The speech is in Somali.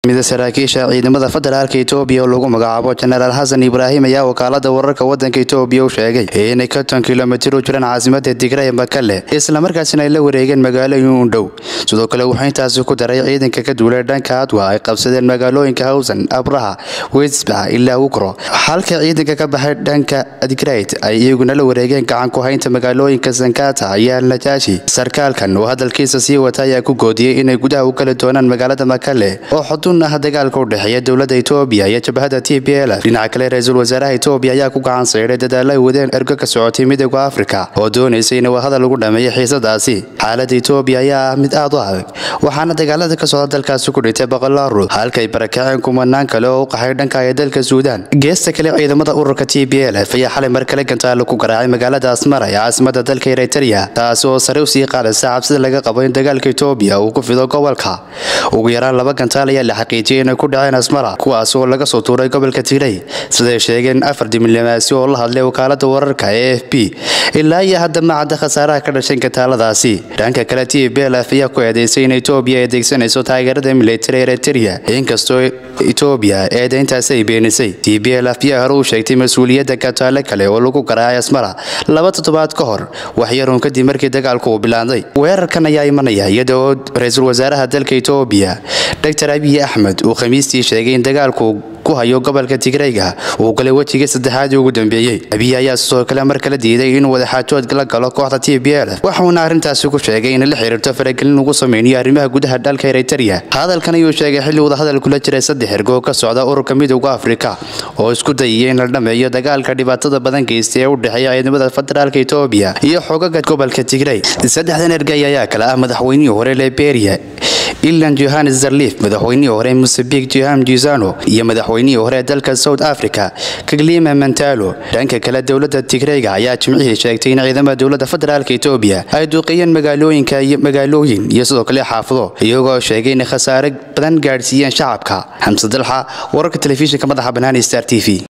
mida saraakiisha ciidamada federaalka etoobiya oo lagu magacaabo jenaraal xasan ibraahim ayaa wakaalada wararka wadanka etoobiya u sheegay inay konton kilomitir u jiraan caasimada digray makale islamarkaasina ay la wareegeen magaalooyin u dhow sidoo kale wuxuu intaasi ku daray ciidanka ka duulay dhanka adwa ay qabsadeen magaalooyinka hawsan abraha wesbax ilaa wukro halka ciidanka ka baxay dhanka adgrayt ay iyaguna la wareegeen gacan ku haynta magaalooyinka sankata iyo alnajaashi sarkaalkan oo hadalkiisa sii wata ayaa ku goodiyey inay gudaha u kali doonaan magaalada makale oo xudun ah dagaalka u dhexeeya dowladda etoobiya iyo jabhada t b l dhinaca kale ra-iisul wasaaraha etoobiya ayaa ku gacan sayday dadaalo ay wadeen ergo ka socotay midooda afrika oo doonaysay in wadahadal lagu dhameeyo xiisadaasi xaaladda etoobiya ayaa ah mid aad u adag waxaana dagaalada ka socda dalkaasi ku dhintay boqolaal ruux halkay barakaceen kumanaan kale oo u qaxay dhanka ee dalka suudaan geesta kale ciidamada ururka t b l f ayaa xalay mar kale gantaalo ku garaacay magaalada asmara ee caasimada dalka eritrea taasi oo sare usii qaadaysa cabsida laga qabo in dagaalka etoobiya uu ku fido gobolka ugu yaraan laba gantaal ayaa la xaqiijiyay inay ku dhaceen asmara kuwaas oo laga soo tuuray gobolka tigray siday sheegeen afar diblomaasi oo la hadlay wakaalada wararka ee f b ilaa iyo hadda ma cadda khasaaraha ka dhashay gantaaladaasi dhanka kale t b l f ayaa ku eedeysay in etoobiya ay adeegsanayso taageerada militari eritrea inkastoo etoobiya eedeyntaasi ay beenisay t b l f ayaa hore u sheegtay mas-uuliyadda gantaale kale oo lagu garaacay asmara laba toddobaad ka hor waxyaruun kadib markii dagaalku uu bilaanday weerarkan ayaa imanaya iyada oo ra-iisul wasaaraha dalka etoobiya dr abiy axmed uu khamiistii sheegay in dagaalku ku hayo gobolka tigrayga uu galay wejigii saddexaadii ugu dambeeyey abiy ayaa sidoo kale mar kale diiday inuu wadaxaajood la galo kooxda t b l waxuuna arrintaasi ku sheegay inay la xiriirto faragelin ugu sameynayo arrimaha gudaha dalka eritrea hadalkan ayuu sheegay xilli wadahadal kula jiray saddex ergoo ka socda ururka midooda afrika oo isku dayaya in la dhameeyo dagaalka dhibaatada badan geystay ee u dhexeeya ciidamada federaalka etoobiya iyo xogaga gobolka tigray saddexdan ergay ayaa kale ah madaxweynihii hore liberia ilan johannes zarlif madaxweynihii hore mosambik joham jizano iyo madaxweynihii hore dalka south africa kaglima mantalo dhanka kale dowladda tigreyga ayaa jimcihii sheegtay in ciidamada dowladda federaalka etoobiya ay duuqiyeen magaalooyinka iyo magaalooyin iyo sidoo kale xaafado iyagoo sheegay inay khasaare badan gaadhsiiyeen shacabka xamse dalxa wararka telefishinka madaxa banaani star t v